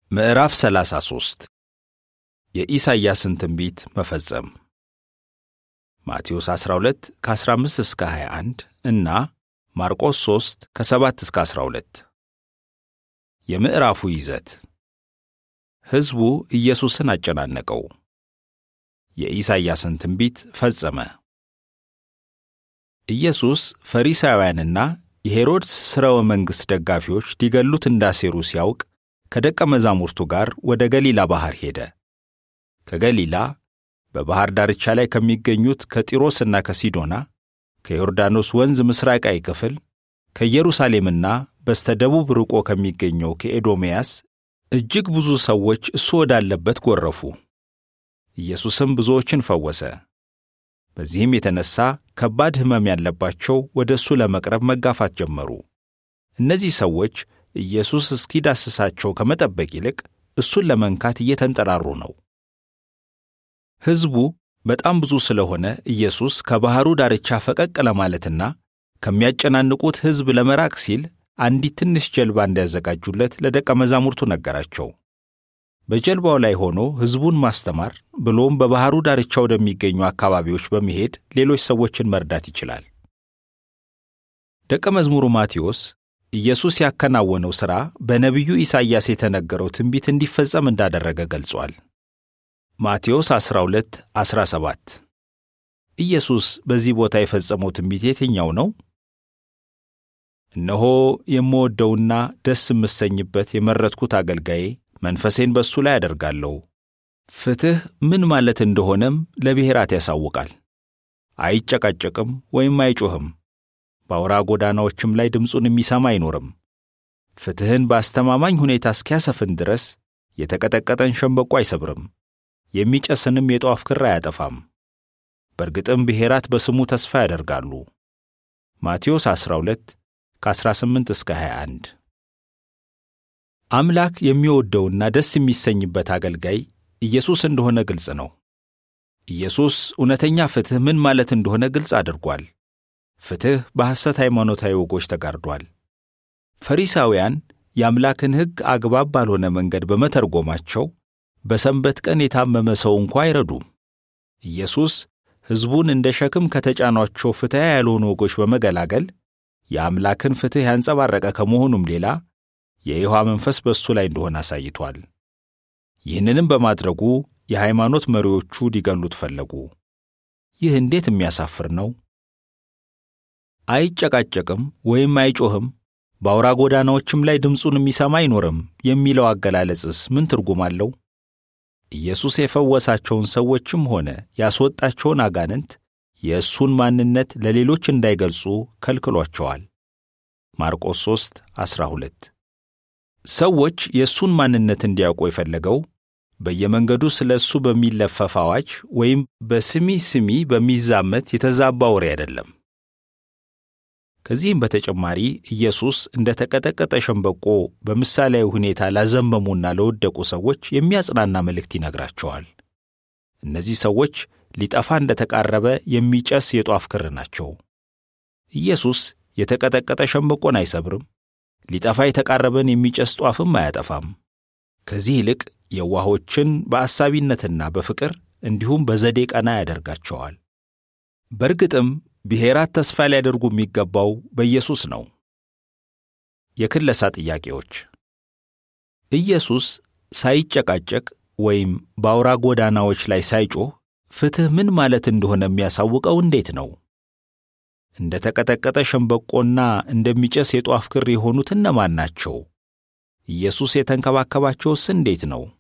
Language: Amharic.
ምዕራፍ 33 የኢሳይያስን ትንቢት መፈጸም ማቴዎስ 12 ከ15 እስከ 21 እና ማርቆስ 3 ከ7 እስከ 12 የምዕራፉ ይዘት ሕዝቡ ኢየሱስን አጨናነቀው። የኢሳይያስን ትንቢት ፈጸመ። ኢየሱስ ፈሪሳውያንና የሄሮድስ ሥርወ መንግሥት ደጋፊዎች ሊገሉት እንዳሴሩ ሲያውቅ ከደቀ መዛሙርቱ ጋር ወደ ገሊላ ባሕር ሄደ። ከገሊላ በባሕር ዳርቻ ላይ ከሚገኙት ከጢሮስና ከሲዶና፣ ከዮርዳኖስ ወንዝ ምስራቃዊ ክፍል፣ ከኢየሩሳሌምና በስተ ደቡብ ርቆ ከሚገኘው ከኤዶምያስ እጅግ ብዙ ሰዎች እሱ ወዳለበት ጎረፉ። ኢየሱስም ብዙዎችን ፈወሰ። በዚህም የተነሣ ከባድ ሕመም ያለባቸው ወደ እሱ ለመቅረብ መጋፋት ጀመሩ። እነዚህ ሰዎች ኢየሱስ እስኪዳስሳቸው ከመጠበቅ ይልቅ እሱን ለመንካት እየተንጠራሩ ነው። ሕዝቡ በጣም ብዙ ስለሆነ ኢየሱስ ከባሕሩ ዳርቻ ፈቀቅ ለማለትና ከሚያጨናንቁት ሕዝብ ለመራቅ ሲል አንዲት ትንሽ ጀልባ እንዲያዘጋጁለት ለደቀ መዛሙርቱ ነገራቸው። በጀልባው ላይ ሆኖ ሕዝቡን ማስተማር ብሎም በባሕሩ ዳርቻ ወደሚገኙ አካባቢዎች በመሄድ ሌሎች ሰዎችን መርዳት ይችላል። ደቀ መዝሙሩ ማቴዎስ ኢየሱስ ያከናወነው ሥራ በነቢዩ ኢሳይያስ የተነገረው ትንቢት እንዲፈጸም እንዳደረገ ገልጿል። ማቴዎስ 12 17 ኢየሱስ በዚህ ቦታ የፈጸመው ትንቢት የትኛው ነው? እነሆ የምወደውና ደስ የምሰኝበት የመረጥኩት አገልጋዬ መንፈሴን በእሱ ላይ አደርጋለሁ። ፍትሕ ምን ማለት እንደሆነም ለብሔራት ያሳውቃል። አይጨቃጨቅም ወይም አይጮህም። በአውራ ጎዳናዎችም ላይ ድምፁን የሚሰማ አይኖርም። ፍትሕን በአስተማማኝ ሁኔታ እስኪያሰፍን ድረስ የተቀጠቀጠን ሸምበቆ አይሰብርም፣ የሚጨስንም የጧፍ ክር አያጠፋም። በእርግጥም ብሔራት በስሙ ተስፋ ያደርጋሉ። ማቴዎስ 12 ከ18 እስከ 21 አምላክ የሚወደውና ደስ የሚሰኝበት አገልጋይ ኢየሱስ እንደሆነ ግልጽ ነው። ኢየሱስ እውነተኛ ፍትሕ ምን ማለት እንደሆነ ግልጽ አድርጓል። ፍትሕ በሐሰት ሃይማኖታዊ ወጎች ተጋርዷል። ፈሪሳውያን የአምላክን ሕግ አግባብ ባልሆነ መንገድ በመተርጎማቸው በሰንበት ቀን የታመመ ሰው እንኳ አይረዱም። ኢየሱስ ሕዝቡን እንደ ሸክም ከተጫኗቸው ፍትሕ ያልሆኑ ወጎች በመገላገል የአምላክን ፍትሕ ያንጸባረቀ ከመሆኑም ሌላ የይሖዋ መንፈስ በእሱ ላይ እንደሆነ አሳይቷል። ይህንንም በማድረጉ የሃይማኖት መሪዎቹ ሊገሉት ፈለጉ። ይህ እንዴት የሚያሳፍር ነው! አይጨቃጨቅም ወይም አይጮህም፣ በአውራ ጎዳናዎችም ላይ ድምፁን የሚሰማ አይኖርም የሚለው አገላለጽስ ምን ትርጉም አለው? ኢየሱስ የፈወሳቸውን ሰዎችም ሆነ ያስወጣቸውን አጋንንት የእሱን ማንነት ለሌሎች እንዳይገልጹ ከልክሏቸዋል። ማርቆስ 3 12 ሰዎች የእሱን ማንነት እንዲያውቁ የፈለገው በየመንገዱ ስለ እሱ በሚለፈፍ አዋጅ ወይም በስሚ ስሚ በሚዛመት የተዛባ ወሬ አይደለም። ከዚህም በተጨማሪ ኢየሱስ እንደ ተቀጠቀጠ ሸምበቆ በምሳሌያዊ ሁኔታ ላዘመሙና ለወደቁ ሰዎች የሚያጽናና መልእክት ይነግራቸዋል። እነዚህ ሰዎች ሊጠፋ እንደ ተቃረበ የሚጨስ የጧፍ ክር ናቸው። ኢየሱስ የተቀጠቀጠ ሸምበቆን አይሰብርም፣ ሊጠፋ የተቃረበን የሚጨስ ጧፍም አያጠፋም። ከዚህ ይልቅ የዋሆችን በአሳቢነትና በፍቅር እንዲሁም በዘዴ ቀና ያደርጋቸዋል። በእርግጥም ብሔራት ተስፋ ሊያደርጉ የሚገባው በኢየሱስ ነው። የክለሳ ጥያቄዎች ኢየሱስ ሳይጨቃጨቅ ወይም በአውራ ጎዳናዎች ላይ ሳይጮህ ፍትሕ ምን ማለት እንደሆነ የሚያሳውቀው እንዴት ነው? እንደ ተቀጠቀጠ ሸምበቆና እንደሚጨስ የጧፍ ክር የሆኑት እነማን ናቸው? ኢየሱስ የተንከባከባቸውስ እንዴት ነው?